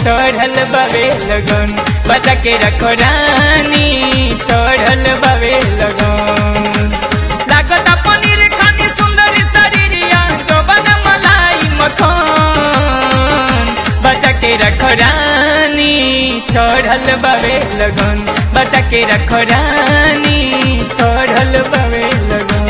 चढ़ल बवे लगन बचा के रखो रानी चढ़ल बवे लगन लागता पनीर खानी सुंदर शरीरिया जोबन मलाई मखन बचा के रखो रानी चढ़ल बवे लगन बचा के रखो रानी चढ़ल बवे लगन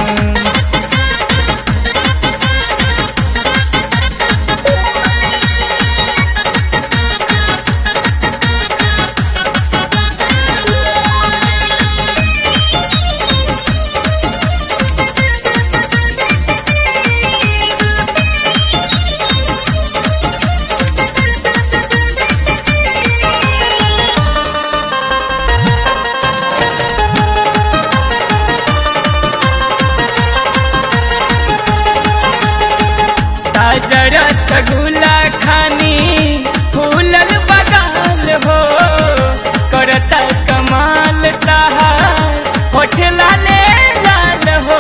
ताजा रसगुल्ला खानी फूलल बगाल हो करता कमाल तहार होठ लाले लाल हो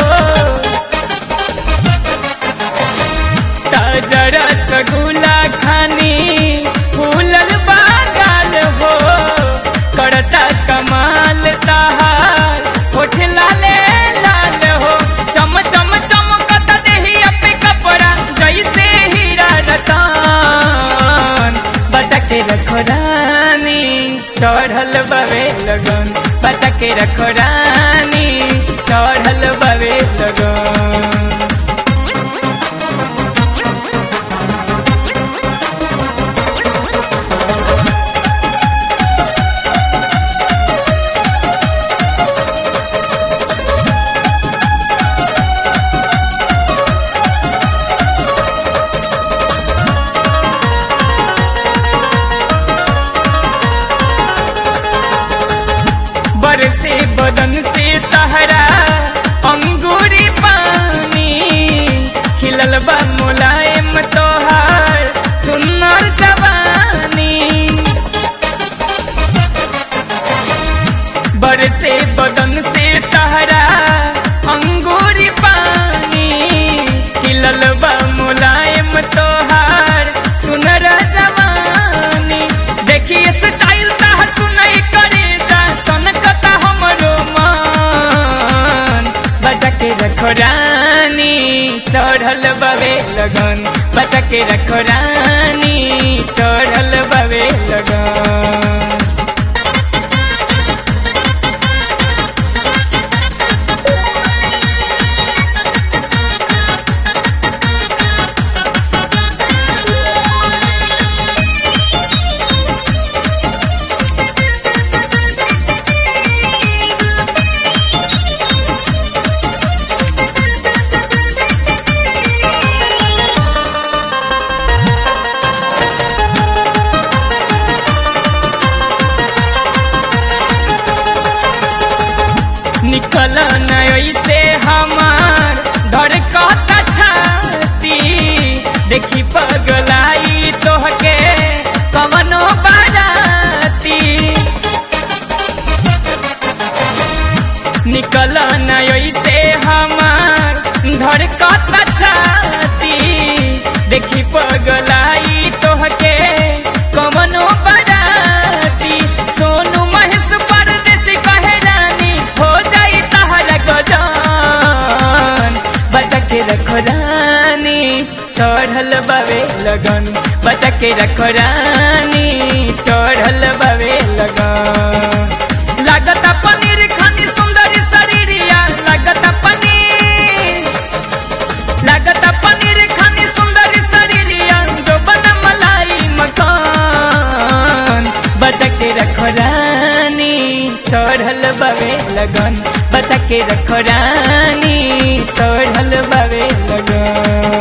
ताजा रसगुल्ला खानी फूलल बगाल हो करता कमाल तहार होठ लाले लाल हो चम चम चमकता देहिया पे कपड़ा जैसे हीरा रतन बचा के रखो रानी चढ़ल बवे लगन बचा के रखो रानी चढ़ल बवे लगन बरसे बदन से तहरा अंगूरी पानी खिलल बा मुलायम तोहार सुन्नर जवानी बरसे बदन से तहरा अंगूरी पानी खिलल बा मुलायम तोहार सुनर जवानी देखिए स्टाइल तहर सुनाई करे जा सनकता हमरो मन बजा के रखो रानी चढ़ल बवे लगन बजा के रखो रानी चढ़ल बवे लगन निकल नई से हमार धड़कता छाती देखी पगलाई तोहके कवनो बाराती निकल नई से हमार धड़कता छाती देखी पगलाई तोहके कवनो बाराती सोनू महेश परदेसी कहे रानी हो जाई तहरा गजान बचा के रखो रानी चढ़ल बवे लगन बचा के रखो रानी चढ़ल बवे लगन लागता पनीर खानी सुंदर शरीरिया लागता पनीर लागता पनीर खानी सुंदर शरीरिया जो बना मलाई मकान बचा के रखो रानी चढ़ल बवे लगन बचा के रखो रानी चढ़ल बवे लगन